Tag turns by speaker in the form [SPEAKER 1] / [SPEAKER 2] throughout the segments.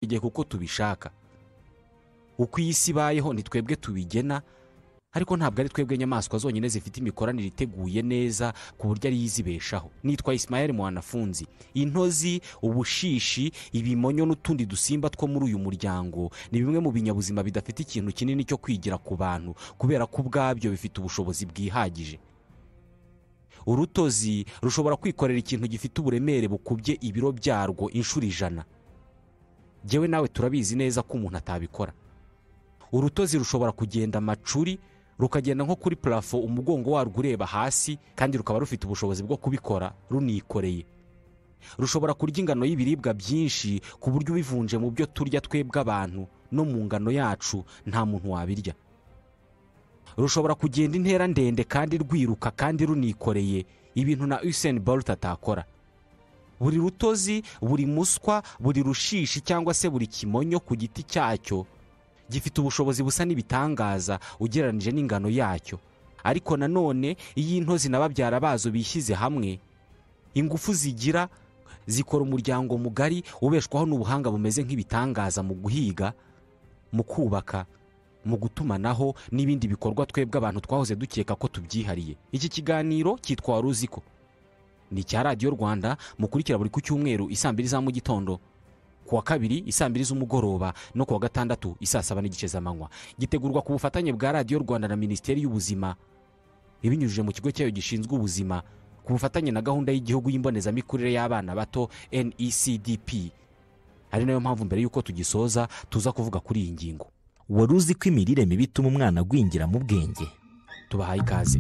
[SPEAKER 1] igihe kuko tubishaka uko iyi si ibayeho ni twebwe tubigena ariko ntabwo ari twebwe nyamaswa zonyine zifite imikoranire iteguye neza ku buryo ariyo izibeshaho nitwa isimayeli muwanafunzi intozi ubushishi ibimonyo n'utundi dusimba two muri uyu muryango ni bimwe mu binyabuzima bidafite ikintu kinini cyo kwigira ku bantu kubera ko ubwabyo bifite ubushobozi bwihagije urutozi rushobora kwikorera ikintu gifite uburemere bukubye ibiro byarwo inshuro ijana ngewe nawe turabizi neza ko umuntu atabikora urutozi rushobora kugenda amacuri rukagenda nko kuri parafo umugongo warwo ureba hasi kandi rukaba rufite ubushobozi bwo kubikora runikoreye rushobora kurya ingano y'ibiribwa byinshi ku buryo ubivunje mu byo turya twebwe abantu no mu ngano yacu nta muntu wabirya rushobora kugenda intera ndende kandi rwiruka kandi runikoreye ibintu na Usain Bolt atakora buri rutozi buri muswa buri rushishi cyangwa se buri kimonyo ku giti cyacyo gifite ubushobozi busa n'ibitangaza ugereranyije n'ingano yacyo ariko nanone iyo intozi na babyara bazo bishyize hamwe ingufu zigira zikora umuryango mugari ubeshwaho n'ubuhanga bumeze nk'ibitangaza mu guhiga mu kubaka mu gutumanaho n'ibindi bikorwa twebwe abantu twahoze dukeka ko tubyihariye iki kiganiro cyitwa wari uzi ko ni icya radiyo rwanda mukurikira buri ku cyumweru isaa mbiri za mu gitondo ku wa kabiri isaa mbiri z'umugoroba no ku wa gatandatu isaa saba n'igice z'amanywa gitegurwa ku bufatanye bwa radiyo rwanda na minisiteri y'ubuzima ibinyujije mu kigo cyayo gishinzwe ubuzima ku bufatanye na gahunda y'igihugu y'imbonezamikurire y'abana bato necdp ari nayo mpamvu mbere y'uko tugisoza tuza kuvuga kuri iyi ngingo
[SPEAKER 2] wari uzi ko imirire mibi ituma umwana agwingira mu bwenge
[SPEAKER 1] tubahaye ikaze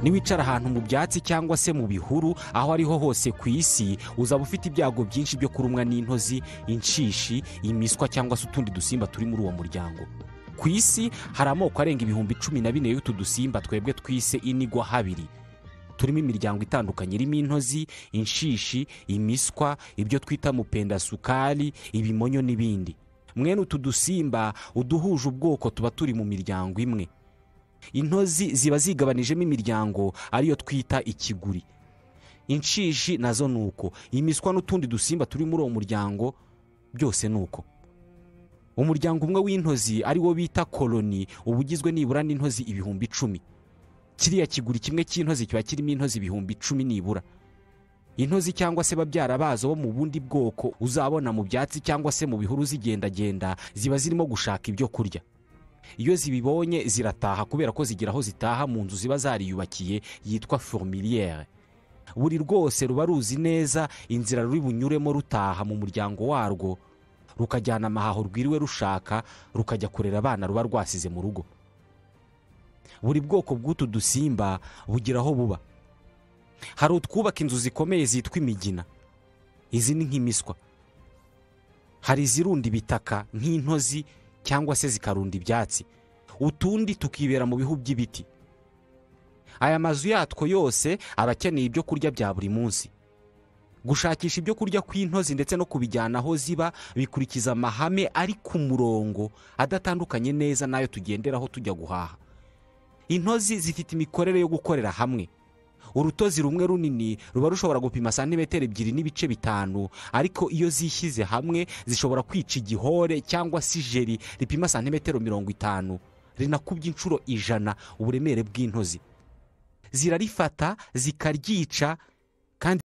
[SPEAKER 1] niwicara ahantu mu byatsi cyangwa se mu bihuru aho ariho hose ku isi uzaba ufite ibyago byinshi byo kurumwa n'intozi inshishi imiswa cyangwa se utundi dusimba turi muri uwo muryango ku isi hari amoko arenga ibihumbi cumi na bine y'utu dusimba twebwe twise inigwa habiri turimo imiryango itandukanye irimo intozi inshishi imiswa ibyo twita mupendasukari ibimonyo n'ibindi mwene utu dusimba uduhuje ubwoko tuba turi mu miryango imwe intozi ziba zigabanijemo imiryango ariyo twita ikiguri inshishi nazo ni uko imiswa n'utundi dusimba turi muri uwo muryango byose ni uko umuryango umwe w'intozi ari wo bita koroni uba ugizwe nibura n'intozi ibihumbi icumi kiriya kiguri kimwe cy'intozi kiba kirimo intozi ibihumbi icumi nibura intozi cyangwa se babyara bazo bo mu bundi bwoko uzabona mu byatsi cyangwa se mu bihuru zigendagenda ziba zirimo gushaka ibyo kurya iyo zibibonye zirataha kubera ko zigira aho zitaha mu nzu ziba zariyubakiye yitwa formiliyere buri rwose ruba ruzi neza inzira ruri bunyuremo rutaha mu muryango warwo rukajyana amahaho rwiriwe rushaka rukajya kurera abana ruba rwasize mu rugo buri bwoko bw'utu dusimba bugira aho buba hari utwubaka inzu zikomeye zitwa imigina izi ni nk'imiswa hari izirunda ibitaka nk'intozi cyangwa se zikarunda ibyatsi utundi tukibera mu bihu by'ibiti aya mazu yatwo yose aba akeneye ibyo kurya bya buri munsi gushakisha ibyo kurya kw'intozi ndetse no kubijyana aho ziba bikurikiza amahame ari ku murongo adatandukanye neza n'ayo tugenderaho tujya guhaha intozi zifite imikorere yo gukorera hamwe urutozi rumwe runini ruba rushobora gupima santimetero ebyiri n'ibice bitanu ariko iyo zishyize hamwe zishobora kwica igihore cyangwa se ijeri ripima santimetero mirongo itanu rinakubye inshuro ijana uburemere bw'intozi zirarifata zikaryica kandi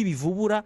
[SPEAKER 1] bivubura